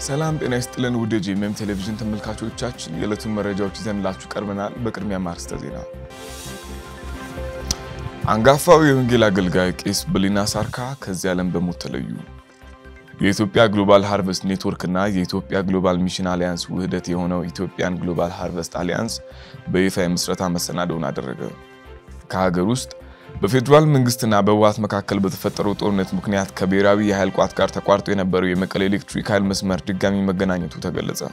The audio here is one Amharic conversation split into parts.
ሰላም ጤና ይስጥልን ውድ የጂኤምኤም ቴሌቪዥን ተመልካቾቻችን የዕለቱን መረጃዎች ይዘንላችሁ ቀርበናል። በቅድሚያ ማርስተ ዜና። አንጋፋው የወንጌል አገልጋይ ቄስ በሊና ሳርካ ከዚህ ዓለም በሞት ተለዩ። የኢትዮጵያ ግሎባል ሃርቨስት ኔትወርክ እና የኢትዮጵያ ግሎባል ሚሽን አሊያንስ ውህደት የሆነው ኢትዮጵያን ግሎባል ሃርቨስት አሊያንስ በይፋ የምስረታ መሰናዶውን አደረገ። ከሀገር ውስጥ በፌዴራል መንግስትና በህወሓት መካከል በተፈጠረው ጦርነት ምክንያት ከብሔራዊ የኃይል ቋት ጋር ተቋርጦ የነበረው የመቀሌ ኤሌክትሪክ ኃይል መስመር ድጋሚ መገናኘቱ ተገለጸ።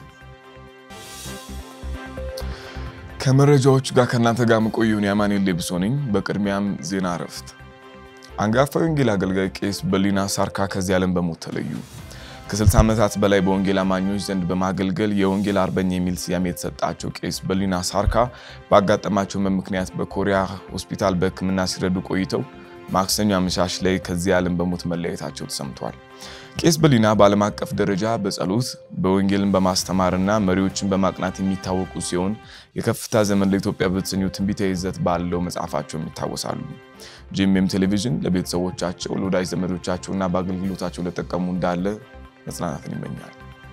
ከመረጃዎቹ ጋር ከእናንተ ጋር መቆየውን የአማኑኤል ሌብሶ ነኝ። በቅድሚያም ዜና እረፍት። አንጋፋው የወንጌል አገልጋይ ቄስ በሊና ሳርካ ከዚህ ዓለም በሞት ተለዩ። ከ60 ዓመታት በላይ በወንጌል አማኞች ዘንድ በማገልገል የወንጌል አርበኛ የሚል ስያሜ የተሰጣቸው ቄስ በሊና ሳርካ ባጋጠማቸው ምክንያት በኮሪያ ሆስፒታል በሕክምና ሲረዱ ቆይተው ማክሰኞ አመሻሽ ላይ ከዚህ ዓለም በሞት መለየታቸው ተሰምቷል። ቄስ በሊና በዓለም አቀፍ ደረጃ በጸሎት በወንጌልን በማስተማርና መሪዎችን በማቅናት የሚታወቁ ሲሆን የከፍታ ዘመን ለኢትዮጵያ በተሰኘው ትንቢታዊ ይዘት ባለው መጽሐፋቸውም ይታወሳሉ። ጂኤምኤም ቴሌቪዥን ለቤተሰቦቻቸው ለወዳጅ ዘመዶቻቸውና በአገልግሎታቸው ለጠቀሙ እንዳለ መጽናናትን ይመኛል።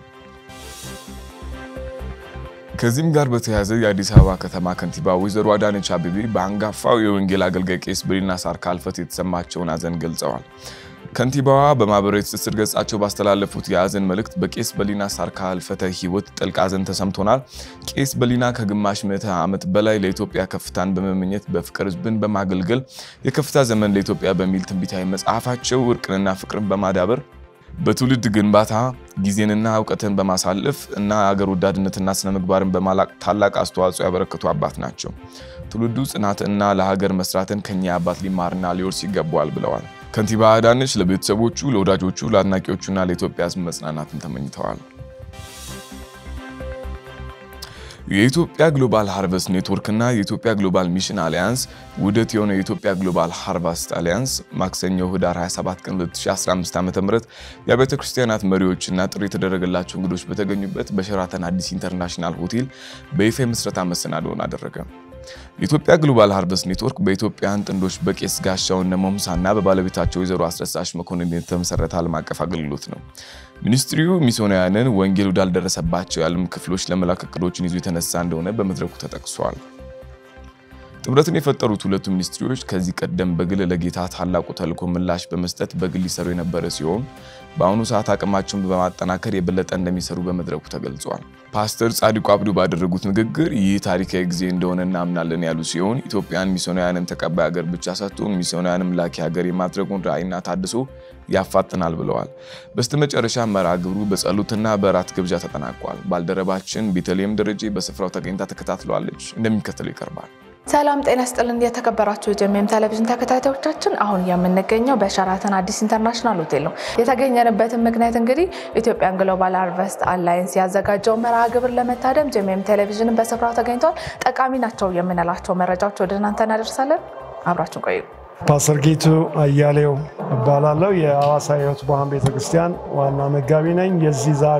ከዚህም ጋር በተያያዘ የአዲስ አበባ ከተማ ከንቲባ ወይዘሮ አዳነች አቤቤ በአንጋፋው የወንጌል አገልጋይ ቄስ በሊና ሳርካ ሕልፈት የተሰማቸውን ሐዘን ገልጸዋል። ከንቲባዋ በማህበራዊ ትስስር ገጻቸው ባስተላለፉት የሐዘን መልእክት በቄስ በሊና ሳርካ ሕልፈተ ሕይወት ጥልቅ ሐዘን ተሰምቶናል። ቄስ በሊና ከግማሽ ምዕተ ዓመት በላይ ለኢትዮጵያ ከፍታን በመመኘት በፍቅር ሕዝብን በማገልገል የከፍታ ዘመን ለኢትዮጵያ በሚል ትንቢታዊ መጽሐፋቸው እርቅንና ፍቅርን በማዳበር በትውልድ ግንባታ ጊዜንና እውቀትን በማሳለፍ እና አገር ወዳድነትና ስነ ምግባርን በማላቅ ታላቅ አስተዋጽኦ ያበረከቱ አባት ናቸው። ትውልዱ ጽናትና ለሀገር መስራትን ከኛ አባት ሊማርና ሊወርስ ይገባዋል ብለዋል። ከንቲባ አዳነች ለቤተሰቦቹ፣ ለወዳጆቹ፣ ለአድናቂዎቹና ለኢትዮጵያ ሕዝብ መጽናናትን ተመኝተዋል። የኢትዮጵያ ግሎባል ሃርቨስት ኔትወርክ እና የኢትዮጵያ ግሎባል ሚሽን አሊያንስ ውህደት የሆነው የኢትዮጵያ ግሎባል ሃርቨስት አሊያንስ ማክሰኞ ህዳር 27 ቀን 2015 ዓ.ም የአብያተ ክርስቲያናት መሪዎችና ጥሪ የተደረገላቸው እንግዶች በተገኙበት በሸራተን አዲስ ኢንተርናሽናል ሆቴል በይፋ የምስረታ መሰናዶውን አደረገ። የኢትዮጵያ ግሎባል ሃርቨስት ኔትወርክ በኢትዮጵያውያን ጥንዶች በቄስ ጋሻው ነሞምሳና በባለቤታቸው ወይዘሮ አስረሳሽ መኮንን የተመሰረተ ዓለም አቀፍ አገልግሎት ነው። ሚኒስትሪው ሚስዮናውያንን ወንጌል ወዳልደረሰባቸው የዓለም ክፍሎች ለመላክ እቅዶችን ይዞ የተነሳ እንደሆነ በመድረኩ ተጠቅሷል። ጥምረትን የፈጠሩት ሁለቱ ሚኒስትሪዎች ከዚህ ቀደም በግል ለጌታ ታላቁ ተልዕኮ ምላሽ በመስጠት በግል ይሰሩ የነበረ ሲሆን በአሁኑ ሰዓት አቅማቸውን በማጠናከር የበለጠ እንደሚሰሩ በመድረኩ ተገልጿል። ፓስተር ጻድቁ አብዱ ባደረጉት ንግግር ይህ ታሪካዊ ጊዜ እንደሆነ እናምናለን ያሉ ሲሆን ኢትዮጵያን ሚስዮናውያንን ተቀባይ ሀገር ብቻ ሰጥቶ ሚስዮናውያንም ላኪ ሀገር የማድረጉን ራዕይና ታድሶ ያፋጥናል ብለዋል። በስተመጨረሻ መርሃ ግብሩ በጸሎትና በራት ግብዣ ተጠናቋል። ባልደረባችን ቤተልሔም ደረጀ በስፍራው ተገኝታ ተከታትለዋለች። እንደሚከተለው ይቀርባል። ሰላም ጤና ስጥልን። የተከበራችሁ የጂኤምኤም ቴሌቪዥን ተከታታዮቻችን አሁን የምንገኘው በሸራተን አዲስ ኢንተርናሽናል ሆቴል ነው። የተገኘንበትን ምክንያት እንግዲህ ኢትዮጵያን ግሎባል ሃርቨስት አላይንስ ያዘጋጀው መርሃ ግብር ለመታደም ጂኤምኤም ቴሌቪዥን በስፍራው ተገኝተዋል። ጠቃሚ ናቸው የምንላቸው መረጃዎች ወደ እናንተ እናደርሳለን። አብራችን ቆዩ። ፓስተር ጌቱ አያሌው እባላለሁ። የሐዋሳ ሕይወት ብርሃን ቤተክርስቲያን ዋና መጋቢ ነኝ። የዚህ ዛሬ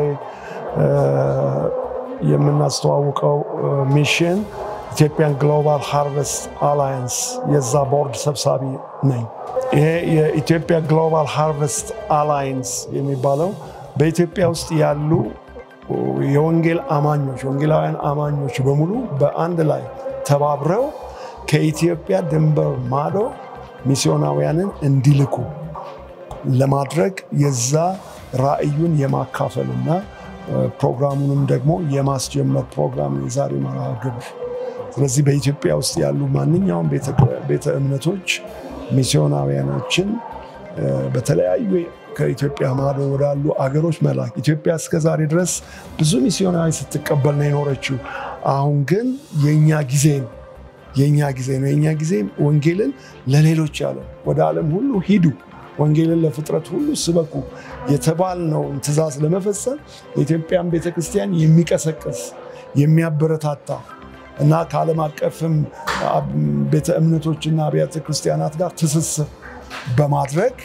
የምናስተዋውቀው ሚሽን ኢትዮጵያን ግሎባል ሃርቨስት አላያንስ የዛ ቦርድ ሰብሳቢ ነኝ። ይሄ የኢትዮጵያ ግሎባል ሃርቨስት አላያንስ የሚባለው በኢትዮጵያ ውስጥ ያሉ የወንጌል አማኞች ወንጌላውያን አማኞች በሙሉ በአንድ ላይ ተባብረው ከኢትዮጵያ ድንበር ማዶ ሚስዮናውያንን እንዲልኩ ለማድረግ የዛ ራዕዩን የማካፈልና ፕሮግራሙንም ደግሞ የማስጀመር ፕሮግራም የዛሬ መርሃ ግብር። ስለዚህ በኢትዮጵያ ውስጥ ያሉ ማንኛውም ቤተ እምነቶች ሚስዮናውያኖችን በተለያዩ ከኢትዮጵያ ማዶ ወዳሉ አገሮች መላክ። ኢትዮጵያ እስከ ዛሬ ድረስ ብዙ ሚስዮናዊ ስትቀበል ነው የኖረችው። አሁን ግን የእኛ ጊዜ ነው የእኛ ጊዜ ነው። የእኛ ጊዜ ወንጌልን ለሌሎች ዓለም ወደ ዓለም ሁሉ ሂዱ፣ ወንጌልን ለፍጥረት ሁሉ ስበኩ የተባልነውን ትእዛዝ ለመፈጸም የኢትዮጵያን ቤተክርስቲያን የሚቀሰቅስ የሚያበረታታ እና ከዓለም አቀፍም ቤተ እምነቶችና አብያተ ክርስቲያናት ጋር ትስስር በማድረግ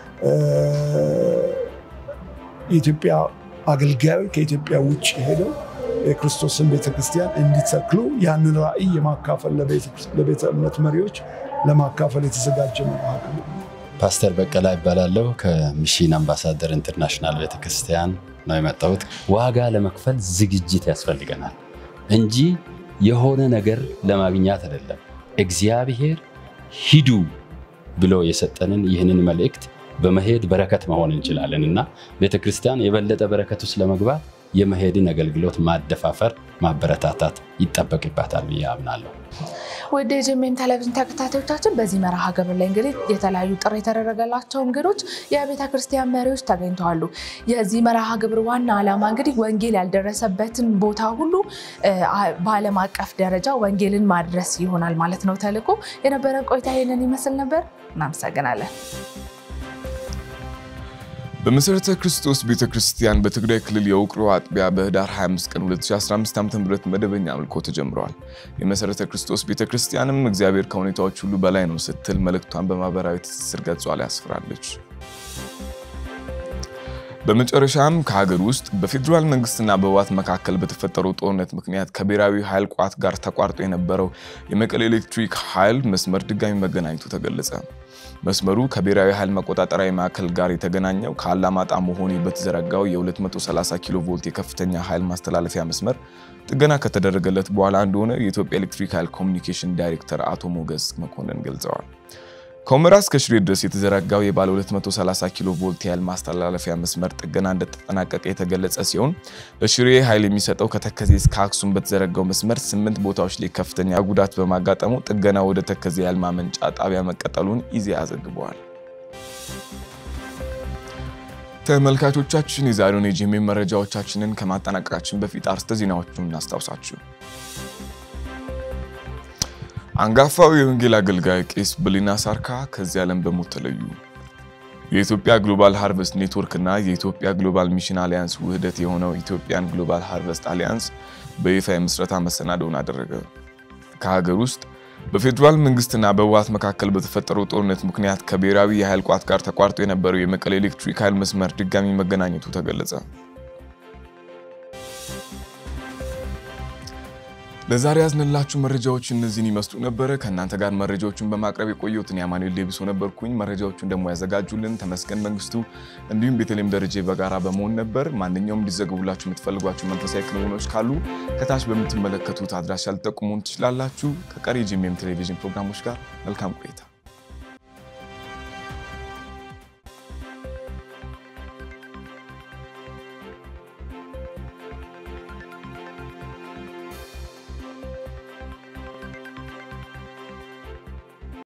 የኢትዮጵያ አገልጋዮች ከኢትዮጵያ ውጭ ሄደው የክርስቶስን ቤተክርስቲያን እንዲተክሉ ያንን ራዕይ የማካፈል ለቤተ እምነት መሪዎች ለማካፈል የተዘጋጀ መርሃ ግብር ነው። ፓስተር በቀላ ይባላለሁ። ከሚሽን አምባሳደር ኢንተርናሽናል ቤተክርስቲያን ነው የመጣሁት። ዋጋ ለመክፈል ዝግጅት ያስፈልገናል እንጂ የሆነ ነገር ለማግኘት አይደለም። እግዚአብሔር ሂዱ ብሎ የሰጠንን ይህንን መልእክት በመሄድ በረከት መሆን እንችላለን እና ቤተክርስቲያን የበለጠ በረከት ውስጥ ለመግባት የመሄድን አገልግሎት ማደፋፈር፣ ማበረታታት ይጠበቅባታል ብዬ አምናለሁ። ወደ ጄሜም ቴሌቪዥን ተከታታዮቻችን በዚህ መርሃ ግብር ላይ እንግዲህ የተለያዩ ጥሪ የተደረገላቸው እንግዶች የቤተ ክርስቲያን መሪዎች ተገኝተዋሉ። የዚህ መርሃ ግብር ዋና ዓላማ እንግዲህ ወንጌል ያልደረሰበትን ቦታ ሁሉ በዓለም አቀፍ ደረጃ ወንጌልን ማድረስ ይሆናል ማለት ነው ተልዕኮ። የነበረን ቆይታ ይህንን ይመስል ነበር። እናመሰግናለን። በመሠረተ ክርስቶስ ቤተ ክርስቲያን በትግራይ ክልል የውቅሮ አጥቢያ በህዳር 25 ቀን 2015 ዓ.ም መደበኛ አምልኮ ተጀምረዋል። የመሠረተ ክርስቶስ ቤተ ክርስቲያንም እግዚአብሔር ከሁኔታዎች ሁሉ በላይ ነው ስትል መልእክቷን በማህበራዊ ትስስር ገጿ ላይ አስፍራለች። በመጨረሻም ከሀገር ውስጥ በፌዴራል መንግስትና በህወሓት መካከል በተፈጠረው ጦርነት ምክንያት ከብሔራዊ ኃይል ቋት ጋር ተቋርጦ የነበረው የመቀሌ ኤሌክትሪክ ኃይል መስመር ድጋሚ መገናኘቱ ተገለጸ። መስመሩ ከብሔራዊ ኃይል መቆጣጠሪያ ማዕከል ጋር የተገናኘው ከአላማጣ መሆኔ በተዘረጋው የ230 ኪሎ ቮልት የከፍተኛ ኃይል ማስተላለፊያ መስመር ጥገና ከተደረገለት በኋላ እንደሆነ የኢትዮጵያ ኤሌክትሪክ ኃይል ኮሚኒኬሽን ዳይሬክተር አቶ ሞገስ መኮንን ገልጸዋል። ከሁመራ እስከ ሽሬ ድረስ የተዘረጋው የባለ 230 ኪሎ ቮልት የኃይል ማስተላለፊያ መስመር ጥገና እንደተጠናቀቀ የተገለጸ ሲሆን ለሽሬ ኃይል የሚሰጠው ከተከዜ እስከ አክሱም በተዘረጋው መስመር ስምንት ቦታዎች ላይ ከፍተኛ ጉዳት በማጋጠሙ ጥገና ወደ ተከዜ የኃይል ማመንጫ ጣቢያ መቀጠሉን ኢዜአ ዘግበዋል። ተመልካቾቻችን የዛሬውን የጄሜም መረጃዎቻችንን ከማጠናቀቃችን በፊት አርዕስተ ዜናዎቹን እናስታውሳችሁ። አንጋፋው የወንጌል አገልጋይ ቄስ ብሊና ሳርካ ከዚህ ዓለም በሞት ተለዩ። የኢትዮጵያ ግሎባል ሃርቨስት ኔትወርክ እና የኢትዮጵያ ግሎባል ሚሽን አሊያንስ ውህደት የሆነው ኢትዮጵያን ግሎባል ሃርቨስት አሊያንስ በይፋ የምስረታ መሰናዶውን አደረገ። ከሀገር ውስጥ በፌዴራል መንግስትና በህወሓት መካከል በተፈጠረው ጦርነት ምክንያት ከብሔራዊ የኃይል ቋት ጋር ተቋርጦ የነበረው የመቀሌ ኤሌክትሪክ ኃይል መስመር ድጋሚ መገናኘቱ ተገለጸ። ለዛሬ ያዝንላችሁ መረጃዎች እነዚህን ይመስሉ ነበረ። ከእናንተ ጋር መረጃዎቹን በማቅረብ የቆየሁትን የአማኑኤል ዴቢሶ ነበርኩኝ። መረጃዎቹን ደግሞ ያዘጋጁልን ተመስገን መንግስቱ እንዲሁም ቤተልሔም ደረጀ በጋራ በመሆን ነበር። ማንኛውም እንዲዘገቡላችሁ የምትፈልጓቸው መንፈሳዊ ክንውኖች ካሉ ከታች በምትመለከቱት አድራሻ ልጠቁሙን ትችላላችሁ። ከቀሪ ጄሜም ቴሌቪዥን ፕሮግራሞች ጋር መልካም ቆይታ